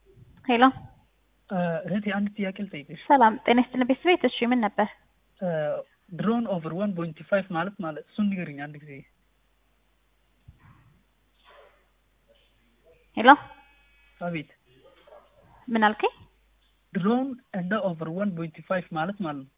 ሄሎ እህቴ አንድ ጥያቄ ልጠይቅሽ። ሰላም ጤና ይስጥልን ቤተሰቤት። እሺ ምን ነበር? ድሮን ኦቨር ዋን ፖይንት ፋይቭ ማለት ማለት እሱን ንገሪኝ አንድ ጊዜ። ሄሎ አቤት። ምን አልከኝ? ድሮን እንደ ኦቨር ዋን ፖይንት ፋይቭ ማለት ማለት ነው።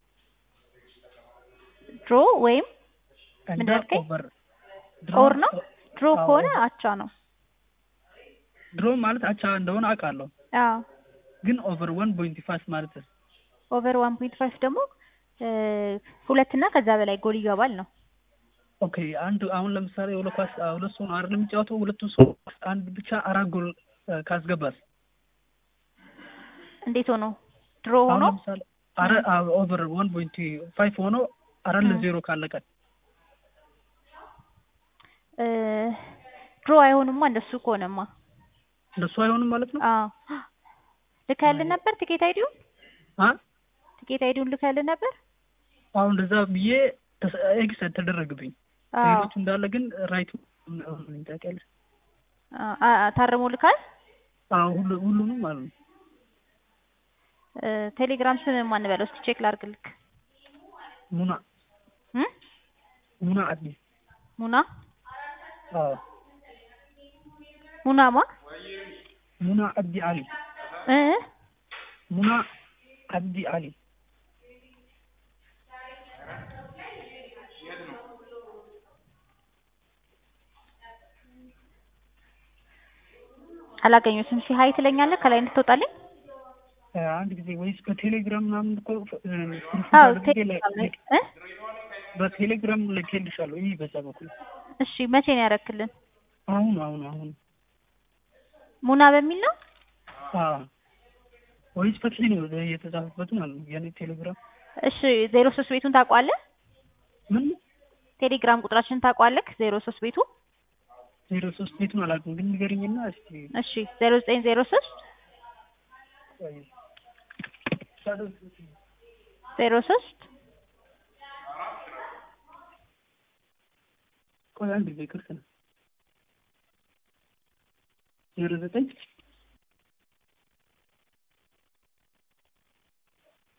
ድሮ ወይም እንደ ምን አልከኝ? ኦቨር ኦር ነው? ድሮ አዎ። ከሆነ አቻ ነው። ድሮን ማለት አቻ እንደሆነ አውቃለሁ፣ አዎ ግን ኦቨር ዋን ፖይንት ፋይቭ ማለት ኦቨር ዋን ፖይንት ፋይቭ ደግሞ እ ሁለት እና ከዛ በላይ ጎል ይገባል ነው። ኦኬ። አንድ አሁን ለምሳሌ ሁለት ኳስ ሁለት ሰው ነው አይደል የሚጫወተው? ሁለቱም ሰው አንድ ብቻ አራት ጎል እ ካስገባስ እንዴት ሆኖ ድሮ አሁን ሆኖ ለምሳሌ አረ ኦቨር ዋን ፖይንት ፋይቭ ሆኖ አራት እ ለዜሮ ካለቀ እ ድሮ አይሆንማ እንደሱ ከሆነማ። እንደሱ አይሆንም ማለት ነው። አዎ ልከህልን ነበር ቲኬት አይዲውን አ ቲኬት አይዲውን ልከህልን ነበር? አሁን እንደዛ ብዬ ተስ- ኤክስ ተደረግብኝ። አዎ ሌሎቹ እንዳለ ግን ራይቱ ምን ታውቂያለሽ? አ- አ- ታርሞ ልካል። አዎ ሁሉ ሁሉንም ማለት ነው። እ ቴሌግራም ስም ማን በለው እስኪ ቼክ ላድርግልክ። ሙና እ ሙና አዲስ ሙና አዎ ሙናማ ሙና አብዲ አሊ እ ሙና አብዲ አሊ አላገኙትም። ሲ ሀይ ትለኛለህ ከላይ እንድትወጣልኝ። እ አንድ ጊዜ ወይስ በቴሌግራም ምናምን እኮ እ ስክሪንሾት አዎ አድርጌ ለ- ቴሌግራም ላይ እ በቴሌግራም ልኬልሻለሁ። ይህ በዛ በኩል እሺ መቼ ነው ያረክልን? አሁን አሁን አሁን ሙና በሚል ነው። አዎ ወይስ በቴሌ ነው የተጻፈበት ማለት ነው የኔ ቴሌግራም እሺ ዜሮ ሶስት ቤቱን ታውቀዋለህ? ምን ቴሌግራም ቁጥራችንን ታውቀዋለህ? ዜሮ ሶስት ቤቱ ዜሮ ሶስት ቤቱን አላውቅም፣ ግን ንገሪኝና እስኪ እሺ ዜሮ ዘጠኝ ዜሮ ሶስት ቆይ። ዜሮ ሶስት ቆይ አንድ ጊዜ ይቅርታ ዜሮ ዘጠኝ